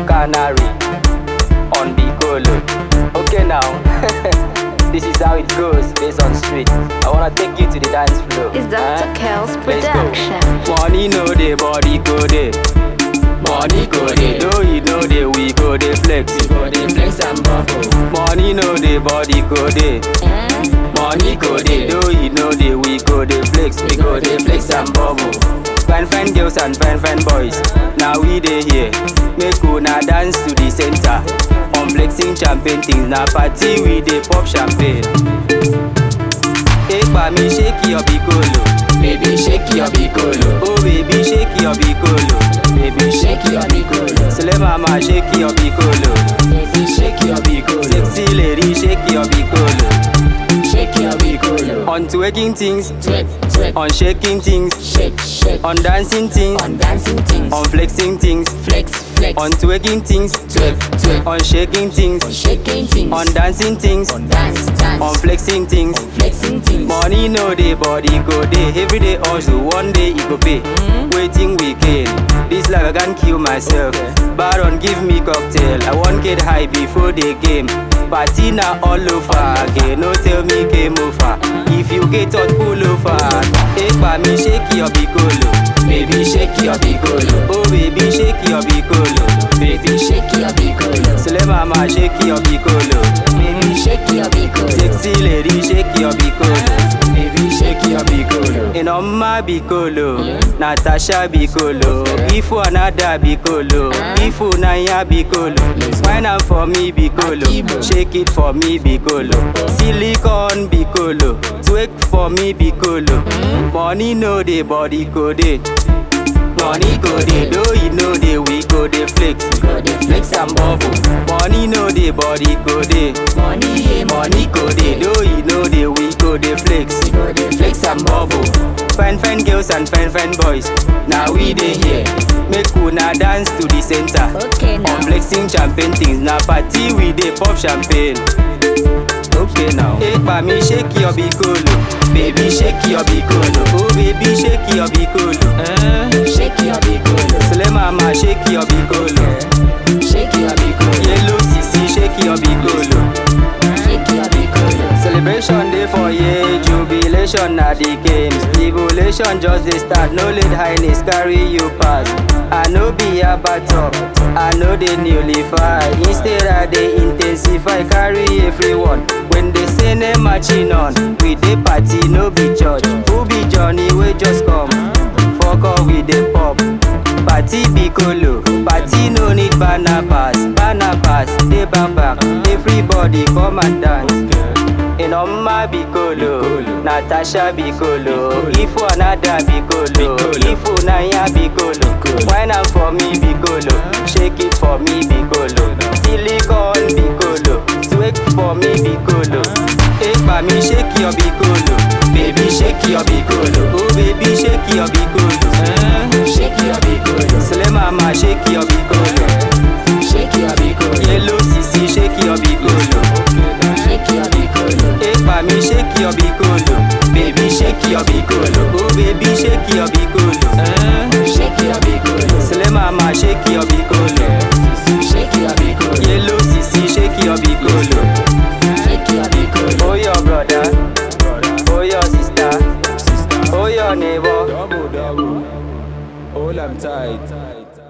Canary on Bicolo. Okay now, this is how it goes based on street. I wanna take you to the dance floor. Is Dr. Huh? Kel's Let's go. production. Money no dey, body go dey. Money go dey, though you know dey, we go dey flex. We go dey flex and bubble. Money no dey, body go dey. Money go dey, though you know dey, we go dey flex. We go dey flex and bubble. Fine fine girls and fine fine boys, now we dey here. Make una dance to the center. On flexing champagne things, na party we dey pop champagne. Epa mi shake your bicolo. Baby, shake your bicolo. Oh baby shake your bicolo. Baby, shake your bicolo. Sele mama shake your bicolo. Baby, shake your bicolo. Sexy lady shake your bicolo. Shake your bicolo. On twerking things, Twerk, twerk. on shaking things, Shake, shake. on dancing things, On dancing things. on flexing things, flex, flex. on twerking things, twerk, twerk. on shaking things, On shaking things. on dancing things, On dance, dance. on flexing things. flexing things. Money no dey, body go dey. Every day hustle, one day e go pay. Waiting weekend, this life I can kill myself. Baron give me cocktail, I wan get high before the game. Party na all over again, no tell me game over. If you get hot, pull over. Epa mi shake your bicolo. Baby, shake your bicolo. Oh baby shake your bicolo. Baby, shake your bicolo. Sele mama shake your bicolo. Baby, shake your bicolo. Sexy lady shake your bicolo. Baby, shake your bicolo. Inoma Bicolo, Natasha Bicolo, Ifu another Bicolo, Ifu Naya Bicolo, wine am for me Bicolo, shake it for me Bicolo, silicon Bicolo, twerk for me Bicolo, money no dey body go dey. Money go dey, though you know dey, we go dey flex. Go dey flex and bubble. Money no dey, body go dey. Money, yeah, Money go dey, though you know dey, we go dey flex. Go dey flex and bubble. Fine fine girls and fine fine boys, now we dey here. Make una dance to the center. Okay now. On flexing champagne things, na party we dey pop champagne. Okay now. Epa mi shake your bicolo, baby shake your bicolo. Oh baby shake your bicolo. Eh? Shake your bicolo. Sele mama shake your bicolo. Shake your bicolo. Yellow sisi shake your bicolo. Shake your bicolo. Celebration day for ye, jubilation na the games. Tribulation just dey start, no let highness carry you pass. I no be a top, I no dey nullify. Instead I dey intensify, carry everyone. When they say name marching on, we dey party, no be church. Who be Johnny wey just come? Fuck all we dey pop. Party Piccolo, party no need banner pass, banner pass, dey back back. Everybody come and dance. Inoma Bicolo, Natasha Bicolo, Ifu another Bicolo, Ifu Naya Bicolo, wine am for me Bicolo, shake it for me Bicolo, silicon Bicolo, twerk for me Bicolo, Epa mi shake your Bicolo, Baby, shake your bicolo. oh baby shake your Bicolo, eh? Shake your bicolo. Sele mama shake your Bicolo, Shake your bicolo. yellow sisi shake your Bicolo, Shake your bicolo. Epa mi shake your Bicolo. Baby, shake your bicolo. Oh baby shake your bicolo eh? Shake your bicolo. Sele mama shake your bicolo Shake your bicolo. Yellow sisi shake your bicolo Shake your bicolo. Oh your brother Oh your sister Oh your neighbor Double, double. Hold 'em tight.